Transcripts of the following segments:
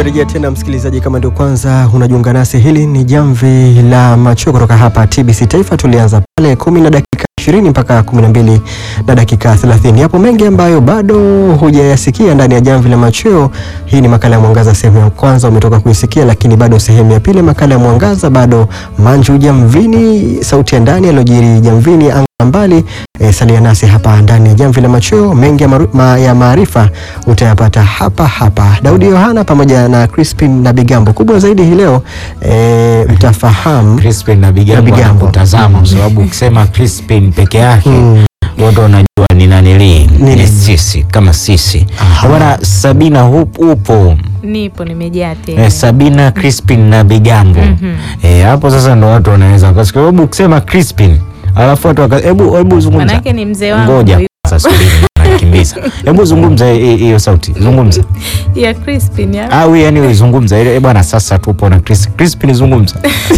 Tumerejea tena msikilizaji, kama ndio kwanza unajiunga nasi, hili ni jamvi la macho kutoka hapa TBC Taifa. Tulianza pale kumi na dakika ishirini mpaka kumi na mbili na dakika thelathini. Yapo mengi ambayo bado hujayasikia ndani ya jamvi la machweo. Hii ni makala ya Mwangaza, sehemu ya kwanza umetoka kuisikia, lakini bado sehemu ya pili makala ya Mwangaza, bado Manju Jamvini, sauti ya ndani yaliyojiri jamvini anga mbali. E, salia nasi hapa ndani ya jamvi la machweo. Mengi ya maru- ma- ya maarifa utayapata hapa hapa. Daudi Yohana pamoja na Crispin na Bigambo. Kubwa zaidi hii leo e, mtafahamu Crispin na Bigambo Na Bigambo. wanakutazama kwa sababu ukisema Crispin peke yake Mm. wote wanajua ni nanili Nini? ni sisi kama sisi Aha. bwana Sabina hup, upo Nipo nimejaa tena. eh, Sabina Crispin na Bigambo Mhm. eh, hapo sasa ndo watu wanaweza kwa sababu ukisema Crispin alafu watu waka- hebu hebu zungumza Manake ni mzee wangu. ngoja huyu. sasa subiri nakimbiza hebu zungumza hi- hiyo sauti zungumza ya Crispin ya. au yani uizungumza ile eh, bwana sasa tupo na Chris Crispin zungumza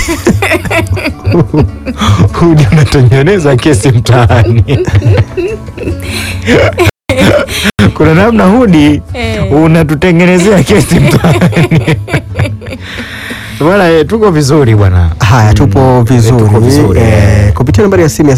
Hudi unatengeneza kesi mtaani kuna namna Hudi Eh. unatutengenezea kesi mtaani bwana eh, tuko vizuri bwana Haya, tupo vizuri, tuko vizuri, eh, eh. kupitia nambari ya simu ya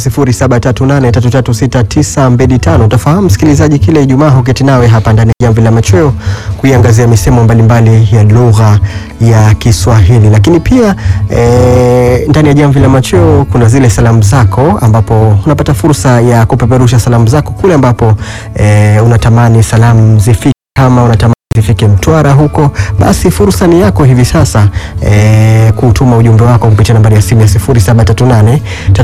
0738336925 utafahamu msikilizaji, kila Ijumaa huketi nawe hapa ndani ya jamvi la machweo kuiangazia misemo mbalimbali ya lugha ya Kiswahili, lakini pia eh, ndani ya jamvi la machweo kuna zile salamu zako, ambapo unapata fursa ya kupeperusha salamu zako kule ambapo eh, unatamani salamu zifike kama unatamani zifike Mtwara huko, basi fursa ni yako hivi sasa e, kutuma ujumbe wako kupitia nambari ya simu ya 0738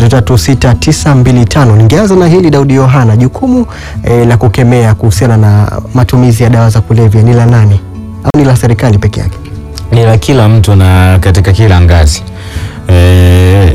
336925. Ningeanza na hili Daudi Yohana, jukumu e, la kukemea kuhusiana na matumizi ya dawa za kulevya ni la nani au ni la serikali peke yake? ni la kila mtu na katika kila ngazi e,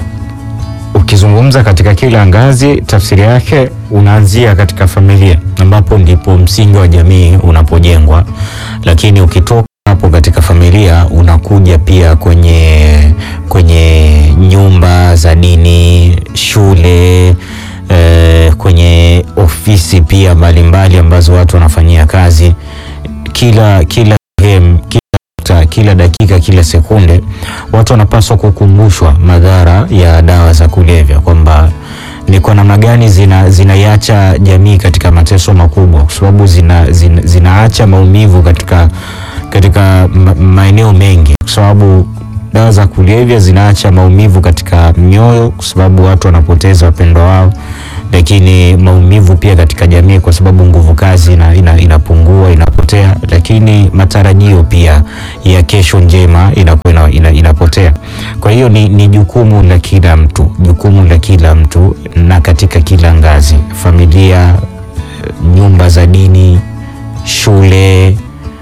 ukizungumza katika kila ngazi tafsiri yake unaanzia katika familia ambapo ndipo msingi wa jamii unapojengwa lakini ukitoka hapo katika familia unakuja pia kwenye kwenye nyumba za dini shule e, kwenye ofisi pia mbalimbali ambazo watu wanafanyia kazi kila kila sehemu kila nukta, kila dakika kila sekunde watu wanapaswa kukumbushwa madhara ya dawa za kulevya kwamba ni kwa namna gani zina, zinaiacha jamii katika mateso makubwa kwa sababu zina, zina, zinaacha maumivu katika, katika ma- maeneo mengi kwa sababu dawa za kulevya zinaacha maumivu katika mioyo kwa sababu watu wanapoteza wapendwa wao lakini maumivu pia katika jamii kwa sababu nguvu kazi ina, ina, inapungua inapotea lakini matarajio pia ya kesho njema inakuwa ina, ina, inapotea kwa hiyo ni, ni jukumu la kila mtu jukumu la kila mtu na katika kila ngazi familia nyumba za dini shule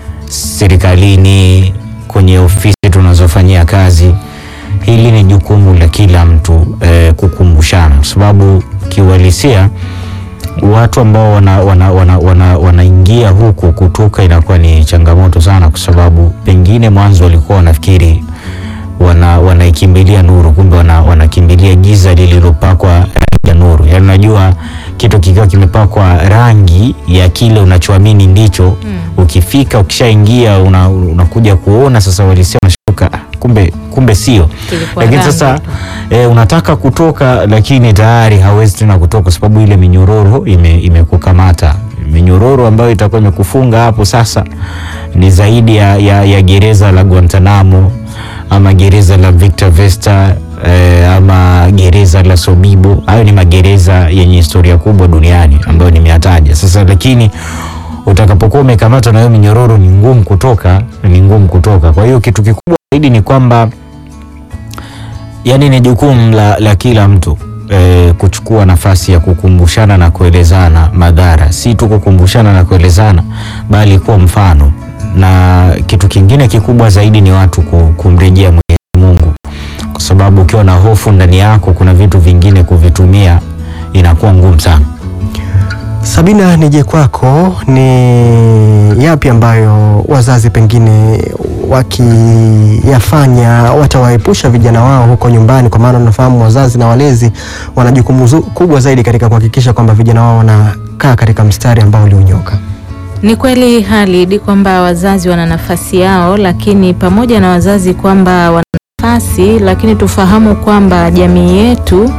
serikalini kwenye ofisi tunazofanyia kazi hili ni jukumu la kila mtu eh, kukumbushana kwa sababu kiuhalisia watu ambao wanaingia wana, wana, wana, wanaingia huku kutoka inakuwa ni changamoto sana kwa sababu pengine mwanzo walikuwa wanafikiri wana, wanaikimbilia nuru kumbe wana, wanakimbilia giza lililopakwa rangi ya nuru yaani unajua kitu kikiwa kimepakwa rangi ya kile unachoamini ndicho mm. ukifika ukishaingia una, unakuja kuona sasa walisia unashuka "Ah, kumbe kumbe sio Kilikuwa lakini rangi sasa tu. e, unataka kutoka lakini tayari hawezi tena kutoka kwa sababu ile minyororo ime- imekukamata minyororo ambayo itakuwa imekufunga hapo sasa ni zaidi ya, ya, ya gereza la Guantanamo ama gereza la Victor Vesta eh, ama gereza la Sobibo. Hayo ni magereza yenye historia kubwa duniani ambayo nimeyataja sasa, lakini utakapokuwa umekamatwa na hiyo minyororo ni ngumu kutoka, ni ngumu kutoka. Kwa hiyo kitu kikubwa zaidi ni kwamba yani ni jukumu la, la kila mtu e, kuchukua nafasi ya kukumbushana na kuelezana madhara, si tu kukumbushana na kuelezana, bali kuwa mfano. Na kitu kingine kikubwa zaidi ni watu ku- kumrejea Mwenyezi Mungu, kwa sababu ukiwa na hofu ndani yako, kuna vitu vingine kuvitumia inakuwa ngumu sana. Sabina, nije kwako, ni yapi ambayo wazazi pengine wakiyafanya watawaepusha vijana wao huko nyumbani? Kwa maana unafahamu wazazi na walezi wana jukumu zu- kubwa zaidi katika kuhakikisha kwamba vijana wao wanakaa katika mstari ambao ulionyoka. Ni kweli Halid kwamba wazazi wana nafasi yao, lakini pamoja na wazazi kwamba wana nafasi, lakini tufahamu kwamba jamii yetu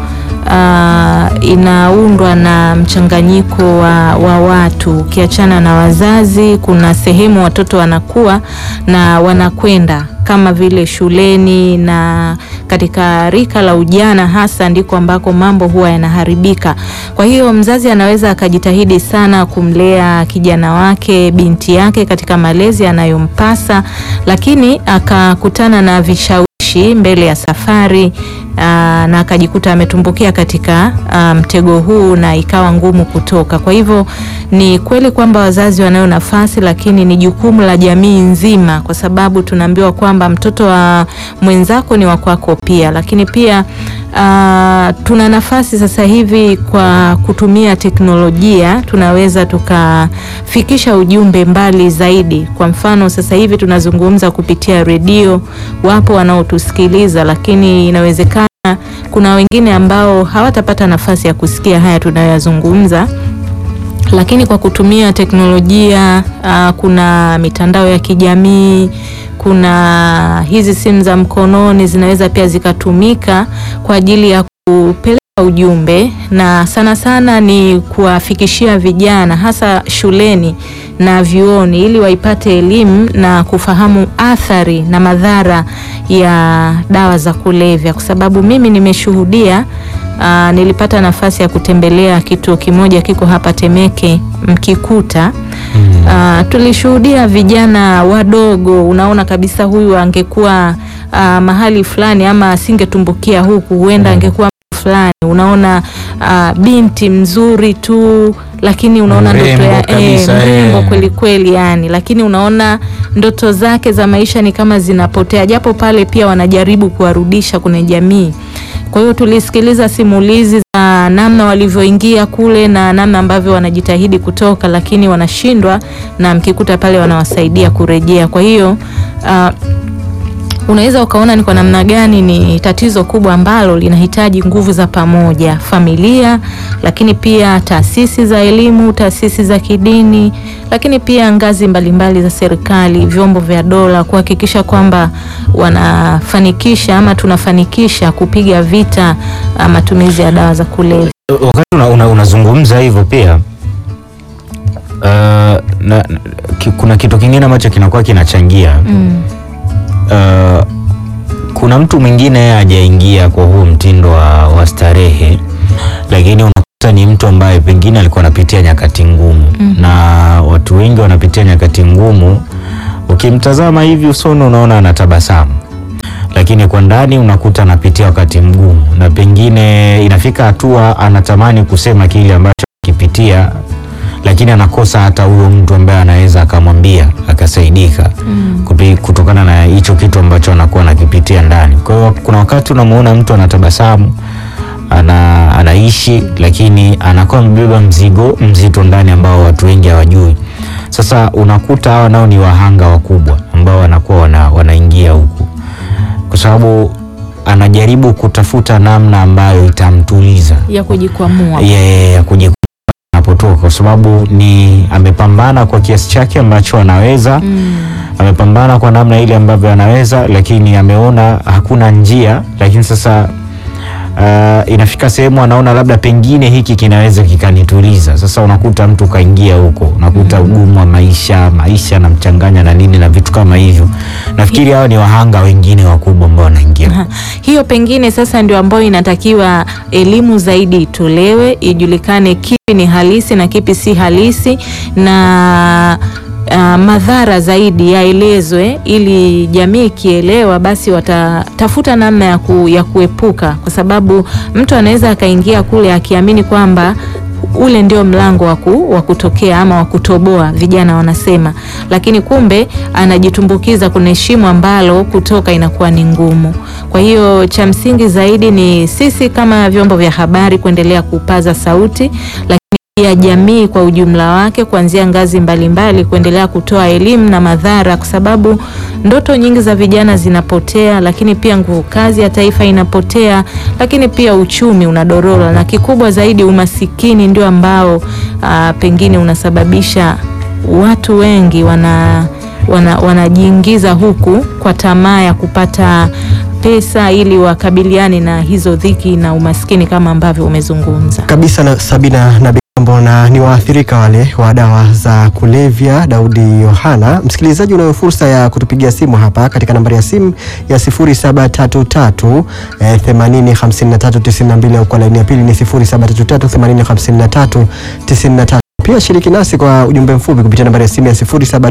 ah, inaundwa na mchanganyiko wa, wa watu. Ukiachana na wazazi, kuna sehemu watoto wanakuwa na wanakwenda kama vile shuleni na katika rika la ujana hasa ndiko ambako mambo huwa yanaharibika. Kwa hiyo mzazi anaweza akajitahidi sana kumlea kijana wake, binti yake katika malezi anayompasa, lakini akakutana na vishawishi mbele ya safari aa, na akajikuta ametumbukia katika aa, mtego huu na ikawa ngumu kutoka. Kwa hivyo ni kweli kwamba wazazi wanayo nafasi, lakini ni jukumu la jamii nzima, kwa sababu tunaambiwa kwamba mtoto wa mwenzako ni wa kwako pia, lakini pia aa, tuna nafasi sasa hivi kwa kutumia teknolojia tunaweza tukafikisha ujumbe mbali zaidi. Kwa mfano sasa hivi tunazungumza kupitia redio, wapo wanaotusikiliza, lakini inawezekana kuna wengine ambao hawatapata nafasi ya kusikia haya tunayoyazungumza lakini kwa kutumia teknolojia uh, kuna mitandao ya kijamii, kuna hizi simu za mkononi zinaweza pia zikatumika kwa ajili ya kupeleka ujumbe, na sana sana ni kuwafikishia vijana hasa shuleni na vyuoni, ili waipate elimu na kufahamu athari na madhara ya dawa za kulevya, kwa sababu mimi nimeshuhudia Uh, nilipata nafasi ya kutembelea kituo kimoja kiko hapa Temeke Mkikuta. Uh, tulishuhudia vijana wadogo, unaona kabisa huyu angekuwa uh, mahali fulani ama asingetumbukia huku, huenda angekuwa mtu fulani. Unaona uh, binti mzuri tu, lakini unaona ndoto Mrembo ya kabisa, eh, mrembo eh. kweli kweli yani, lakini unaona ndoto zake za maisha ni kama zinapotea, japo pale pia wanajaribu kuwarudisha kwenye jamii. Kwa hiyo tulisikiliza simulizi za namna walivyoingia kule na namna ambavyo wanajitahidi kutoka, lakini wanashindwa, na mkikuta pale wanawasaidia kurejea. Kwa hiyo uh, unaweza ukaona ni kwa namna gani ni tatizo kubwa ambalo linahitaji nguvu za pamoja, familia, lakini pia taasisi za elimu, taasisi za kidini, lakini pia ngazi mbalimbali za serikali, vyombo vya dola kuhakikisha kwamba wanafanikisha ama tunafanikisha kupiga vita ah, matumizi ya dawa za kulevya. Wakati una, una, unazungumza hivyo pia uh, na, na, ki, kuna kitu kingine ambacho kinakuwa kinachangia Mm. uh, kuna mtu mwingine hajaingia kwa huu mtindo wa, wa starehe, lakini unakuta ni mtu ambaye pengine alikuwa anapitia nyakati ngumu Mhm. na watu wengi wanapitia nyakati ngumu. Ukimtazama hivi usoni unaona anatabasamu, lakini kwa ndani unakuta anapitia wakati mgumu, na pengine inafika hatua anatamani kusema kile ambacho akipitia, lakini anakosa hata huyo mtu ambaye anaweza akamwambia akasaidika Mm. kupi- kutokana na hicho kitu ambacho anakuwa anakipitia ndani. Kwa hiyo kuna wakati unamuona mtu anatabasamu ana, anaishi lakini anakuwa amebeba mzigo mzito ndani ambao watu wengi hawajui. Sasa unakuta hawa nao ni wahanga wakubwa ambao wanakuwa wana, wanaingia huku kwa sababu anajaribu kutafuta namna ambayo itamtuliza ya kujikwamua. yeye ya kujikwamua anapotoka, kwa sababu ni amepambana kwa kiasi chake ambacho anaweza Mm. amepambana kwa namna ile ambavyo anaweza, lakini ameona hakuna njia. Lakini sasa uh, inafika sehemu anaona labda pengine hiki kinaweza kikanituliza. Sasa unakuta mtu kaingia huko, unakuta ugumu wa maisha, maisha anamchanganya na nini na vitu kama hivyo. Nafikiri hawa ni wahanga wengine wakubwa ambao wanaingia Ha, hiyo pengine sasa ndio ambayo inatakiwa elimu zaidi itolewe, ijulikane kipi ni halisi na kipi si halisi, na uh, madhara zaidi yaelezwe, ili jamii ikielewa, basi watatafuta namna ya, ku, ya kuepuka, kwa sababu mtu anaweza akaingia kule akiamini kwamba ule ndio mlango wa ku- wa kutokea ama wa kutoboa, vijana wanasema, lakini kumbe anajitumbukiza kwenye shimo ambalo kutoka inakuwa ni ngumu. Kwa hiyo cha msingi zaidi ni sisi kama vyombo vya habari kuendelea kupaza sauti, lakini pia jamii kwa ujumla wake kuanzia ngazi mbalimbali kuendelea kutoa elimu na madhara, kwa sababu ndoto nyingi za vijana zinapotea, lakini pia nguvu kazi ya taifa inapotea, lakini pia uchumi unadorora, na kikubwa zaidi umasikini ndio ambao aa, pengine unasababisha watu wengi wana wana wanajiingiza huku kwa tamaa ya kupata pesa ili wakabiliane na hizo dhiki na umaskini kama ambavyo umezungumza. kabisa na Sabina na Bigambo, na ni waathirika wale wa dawa za kulevya. Daudi Yohana, msikilizaji, unayo fursa ya kutupigia simu hapa katika nambari ya simu ya 0733 eh, 80 53 92 au kwa laini ya pili ni 0733 80 53 93. Pia shiriki nasi kwa ujumbe mfupi kupitia nambari ya simu ya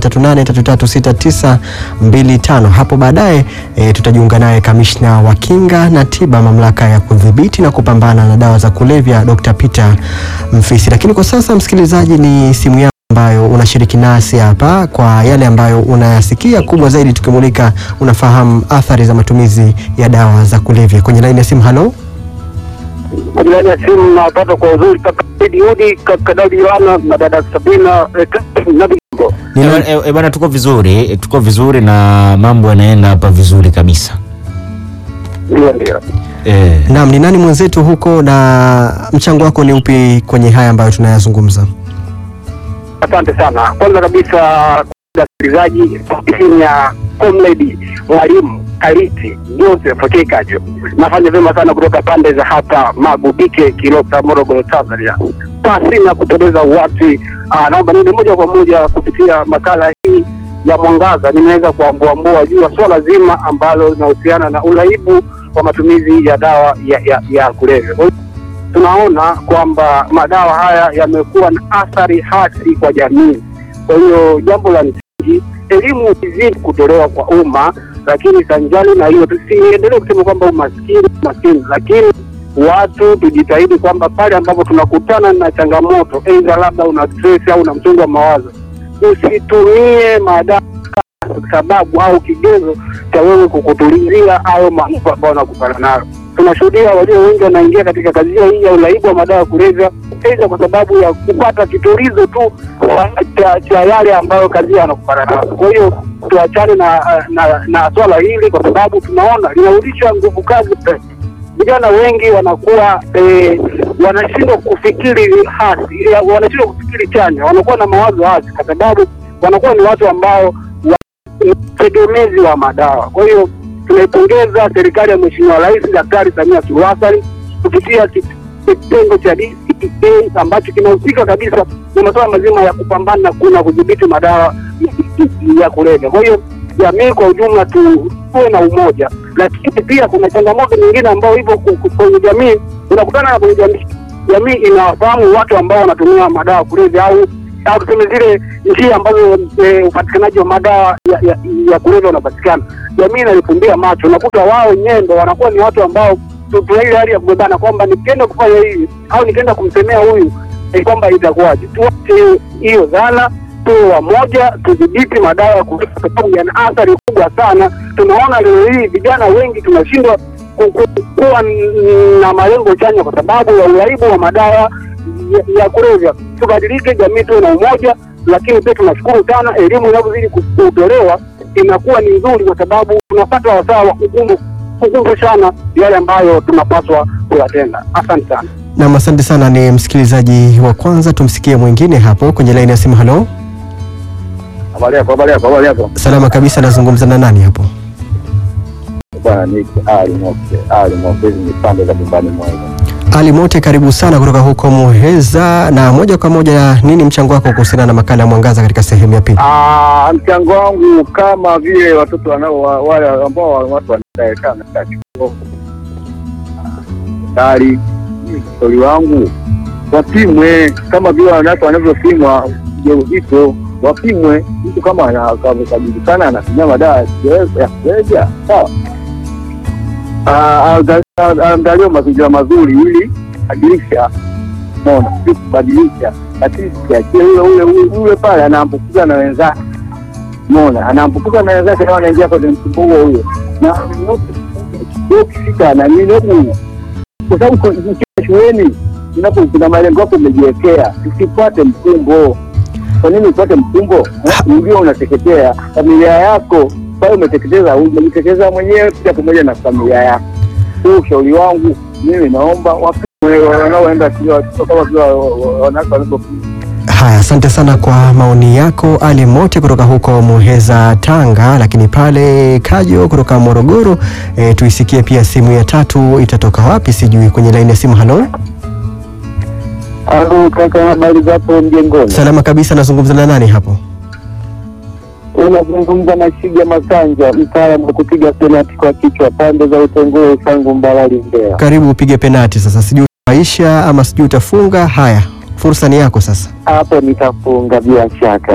0738336925. Hapo baadaye e, tutajiunga naye kamishna wa kinga na tiba mamlaka ya kudhibiti na kupambana na dawa za kulevya Dr. Peter Mfisi. Lakini kwa sasa msikilizaji, ni simu yako ambayo unashiriki nasi hapa kwa yale ambayo unayasikia, kubwa zaidi tukimulika, unafahamu athari za matumizi ya dawa za kulevya. Kwenye laini ya simu, halo. Majirani ya simu nawapata kwa uzuri kaka Idi Udi, kaka Daudi Yohana na dada Sabina eh, kaka na Bigambo. Ni E, nani- e, e, bana tuko vizuri, e, tuko vizuri na mambo yanaenda hapa vizuri kabisa. Ndio, ndio. E, Naam, ni nani mwenzetu huko na mchango wako ni upi kwenye haya ambayo tunayazungumza? Asante sana. Kwanza kabisa, wasikilizaji, timu ya Comrade mwalimu Kaliti Joseph Kikajo, nafanya vyema sana kutoka pande za hapa Magubike, Kilosa, Morogoro, Tanzania. Pasi na kupoteza watu, ah, naomba niende moja kwa moja kupitia makala hii ya Mwangaza, nimeweza kuambuambua juu ya swala zima ambalo linahusiana na uraibu wa matumizi ya dawa ya, ya, ya kulevya. Kwa hiyo tunaona kwamba madawa haya yamekuwa na athari hasi kwa jamii. Kwa hiyo jambo la msingi, elimu izidi kutolewa kwa umma, lakini sanjali na hiyo tusiendelee kusema kwamba umaskini maskini, lakini watu tujitahidi kwamba pale ambapo tunakutana na changamoto, aidha labda una stress au una msongo wa mawazo, usitumie madawa sababu au kigezo cha wewe kukutulizia au mambo ambayo unakutana nayo. Tunashuhudia walio wengi wanaingia katika kazi hiyo hii ya uraibu wa madawa ya kulevya, aidha kwa sababu ya kupata kitulizo tu cha, cha yale ambayo kazi hiyo anakutana nayo. Kwa hiyo tuachane na, na, na swala hili kwa sababu tunaona linarudisha nguvu kazi vijana wengi wanakuwa eh, wanashindwa kufikiri hasi, eh, wanashindwa kufikiri chanya, wanakuwa na mawazo hasi kwa sababu wanakuwa ni watu ambao wa- ni tegemezi wa madawa. Kwa hiyo tunaipongeza serikali ya Mheshimiwa Rais Daktari Samia Suluhu Hassan kupitia ki- kitengo cha DCEA ambacho kinahusika kabisa na masuala mazima ya kupambana na kuna kudhibiti madawa ya kulevya. Kwa hiyo jamii kwa ujumla tu tuwe na umoja, lakini pia kuna changamoto nyingine ambayo ipo ku- ku- kwenye jamii. Unakutana na kwenye jamii, jamii inawafahamu watu ambao wanatumia madawa ya kulevya au au tuseme zile njia ambazo e, upatikanaji wa madawa ya, ya, ya kulevya unapatikana. Jamii inalifumbia macho, unakuta wao wenyewe ndo wanakuwa ni watu ambao tu- tuna ile hali ya kubebana kwamba nikienda kufanya hivi au nikienda kumsemea huyu eh, kwamba itakuwaje. Tuache hiyo- hiyo dhana, tuwe wamoja, tudhibiti madawa ya kulevya kwa sababu yana athari kubwa sana. Tunaona leo hii vijana wengi tunashindwa ku- ku- kuwa n- na malengo chanya kwa sababu ya uraibu wa madawa ya, ya kulevya. Tubadilike, jamii tuwe na umoja, lakini pia tunashukuru sana elimu inavyozidi ku- kutolewa inakuwa ni nzuri, kwa sababu tunapata wasaa wa kukumbu- kukumbushana yale ambayo tunapaswa kuyatenda. Asante sana. Nam, asante sana. Ni msikilizaji wa kwanza, tumsikie mwingine hapo kwenye laini ya simu. Halo, Habari yako, habari yako, habari yako. salama kabisa. Nazungumza na nani hapo? Bwana ni Ali Moke, Ali Moke, hizi ni pande za nyumbani mwangu. Ali Mote, karibu sana kutoka huko Muheza, na moja kwa moja, nini mchango wako kuhusiana na makala ya Mwangaza katika sehemu ya pili? Ah, mchango wangu kama vile watoto wanao wa- wale ambao wa- watu wanakaa na chuo kali, ushauri wangu wapimwe kama vile wanawake wanavyopimwa ujauzito, wapimwe. Mtu kama ana- akajulikana anatumia madawa ya kulevya- ya kulevya, sawa, Ah, aangalie- aangaliwe mazingira mazuri ili badilisha, mona si kubadilisha, lakini siachie ule ule ule ule pale anaambukiza na wenzake mona anaambukiza na wenzake nao anaingia kwenye mkumbo huo huo, na wewe ukifika na nini huku, kwa sababu kwa- ukiwa shuleni unapo kuna malengo yako umejiwekea, usifuate mkumbo. Kwa nini ufuate mkumbo? Ndio unateketea familia yako pale, umeteketeza umejiteketeza mwenyewe pia pamoja na familia yako. Huu ushauri wangu mimi, naomba wapimwe wanaoenda shule, watoto kama vile wa- wa- wanawake wanavyopimwa Haya, asante sana kwa maoni yako Ali Mote kutoka huko Muheza, Tanga. Lakini pale Kajo kutoka Morogoro, e, tuisikie pia simu ya tatu itatoka wapi sijui. Kwenye laini ya simu, halo. Halo kaka, habari zapo mjengoni? Salama kabisa, nazungumza na nani hapo? Unazungumza na Shiga Masanja, mtaalamu wa kupiga penati kwa kichwa pande za Utongoro, Sangu, Mbalali, Mbeya. Karibu upige penati sasa, sijui utaisha ama sijui utafunga. Haya, fursa ni yako sasa. Hapo nitafunga bila shaka.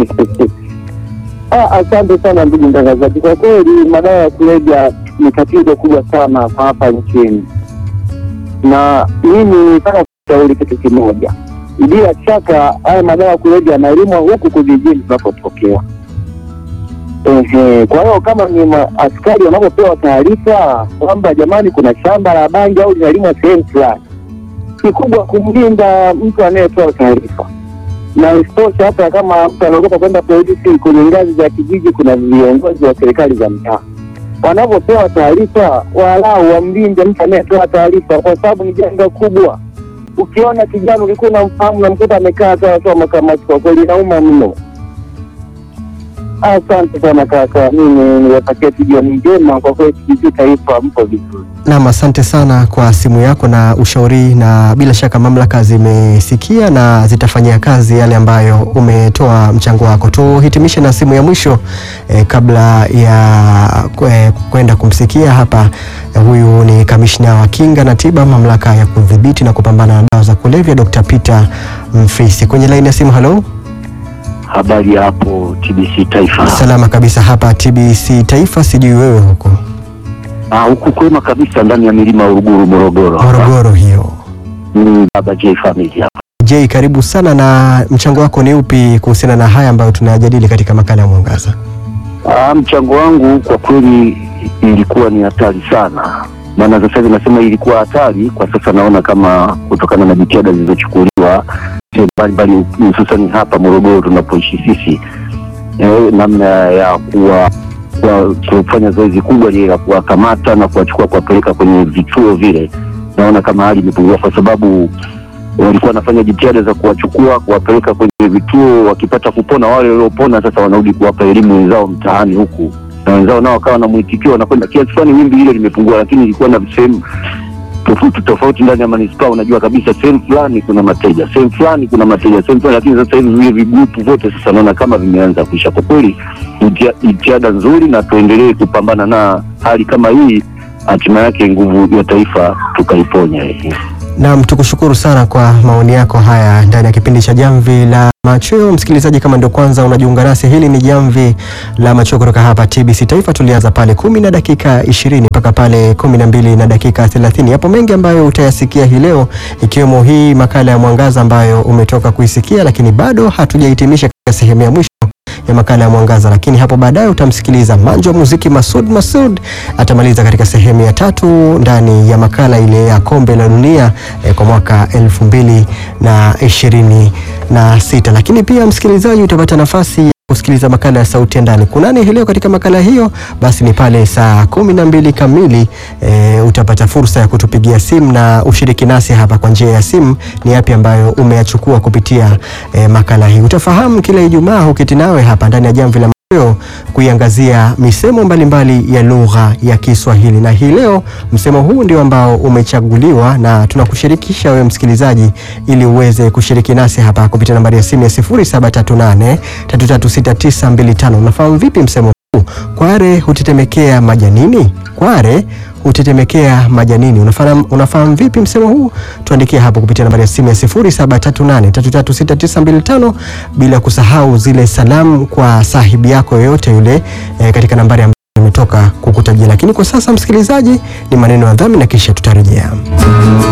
Ah, asante sana ndugu mtangazaji. Kwa kweli madawa ya kulevya ni tatizo kubwa sana kwa hapa nchini, na mimi nataka kushauri kitu kimoja. Bila shaka haya madawa ya kulevya yanalimwa huku kijijini tunapotokea. Ehe, kwa hiyo kama ni ma- askari wanapopewa taarifa kwamba jamani, kuna shamba la bangi au linalimwa sehemu fulani, kikubwa kumlinda mtu anayetoa taarifa na isitoshe hata kama mtu anaogopa kwenda polisi, kwenye ngazi za kijiji kuna viongozi wa serikali za mtaa wanavyopewa taarifa, walau wamlinde mtu anayetoa taarifa, kwa sababu ni janga kubwa. Ukiona kijana ulikuwa unamfahamu na mkuta amekaa tu anatoa makamasi, kwa kweli inauma mno. Asante sana kaka, mimi niwatakia tu jioni njema. Kwa kweli TBC Taifa mpo vizuri. Naam, asante sana kwa simu yako na ushauri, na bila shaka mamlaka zimesikia na zitafanyia kazi yale ambayo umetoa mchango wako. Tuhitimishe na simu ya mwisho eh, kabla ya kwe- kwenda kumsikia hapa. Eh, huyu ni kamishna wa kinga na tiba mamlaka ya kudhibiti na kupambana na dawa za kulevya Dr. Peter Mfisi kwenye laini ya simu. Halo, Habari ya hapo TBC Taifa. salama kabisa hapa TBC Taifa, sijui wewe huko Ah, huku kwema kabisa ndani ya milima ya Uruguru Morogoro. Morogoro hiyo. Ni Baba J family hapa. J, karibu sana na mchango wako ni upi kuhusiana na haya ambayo tunayajadili katika makala ya Mwangaza? Ah, mchango wangu kwa kweli ilikuwa ni hatari sana, maana sasa hivi nasema ilikuwa hatari, kwa sasa naona kama kutokana na jitihada zilizochukuliwa sehemu mbalimbali, hususani hapa Morogoro tunapoishi sisi, eh, namna ya kuwa kwa kufanya zoezi kubwa lile la kuwakamata na kuwachukua kuwapeleka kwenye vituo vile, naona kama hali imepungua, kwa sababu walikuwa wanafanya jitihada za kuwachukua kuwapeleka kwenye vituo, wakipata kupona, wale waliopona sasa wanarudi kuwapa elimu wenzao mtaani huku, na wenzao nao wakawa na mwitikio, wanakwenda kiasi fulani, wimbi hilo limepungua, lakini ilikuwa na sehemu tofauti tofauti ndani ya manispaa. Unajua kabisa sehemu fulani kuna mateja, sehemu fulani kuna mateja, sehemu fulani, lakini sasa hivi vile vigrupu vyote sasa naona kama vimeanza kuisha. Kwa kweli jitia- jitihada nzuri, na tuendelee kupambana na hali kama hii, hatima yake nguvu ya taifa tukaiponya hii. Naam, tukushukuru sana kwa maoni yako haya ndani ya kipindi cha Jamvi la Machweo. Msikilizaji, kama ndio kwanza unajiunga nasi, hili ni Jamvi la Machweo kutoka hapa TBC Taifa. Tulianza pale kumi na dakika ishirini mpaka pale kumi na mbili na dakika thelathini. Yapo mengi ambayo utayasikia hii leo, ikiwemo hii makala ya Mwangaza ambayo umetoka kuisikia, lakini bado hatujahitimisha katika sehemu ya mwisho ya makala ya Mwangaza, lakini hapo baadaye utamsikiliza manjo wa muziki Masud Masud atamaliza katika sehemu ya tatu ndani ya makala ile ya kombe la dunia eh, kwa mwaka elfu mbili na ishirini na sita. Lakini pia msikilizaji, utapata nafasi ya kusikiliza makala ya sauti ya ndani. Kunani hii leo katika makala hiyo? Basi ni pale saa kumi na mbili kamili e, utapata fursa ya kutupigia simu na ushiriki nasi hapa kwa njia ya simu. Ni yapi ambayo umeyachukua kupitia e, makala hii? Utafahamu kila Ijumaa huketi nawe hapa ndani ya Jamvi la Machweo kuiangazia misemo mbalimbali ya lugha ya Kiswahili, na hii leo msemo huu ndio ambao umechaguliwa na tunakushirikisha wewe msikilizaji, ili uweze kushiriki nasi hapa kupitia nambari ya simu ya 0738 336925. Unafahamu vipi msemo huu? Kware hutetemekea majanini. Kware hutetemekea majanini. Unafahamu, unafahamu vipi msemo huu? Tuandikie hapo kupitia nambari ya simu ya 0738336925, bila kusahau zile salamu kwa sahibi yako yoyote yule eh, katika nambari ambayo nimetoka kukutajia. Lakini kwa sasa msikilizaji, ni maneno ya dhambi na kisha tutarejea.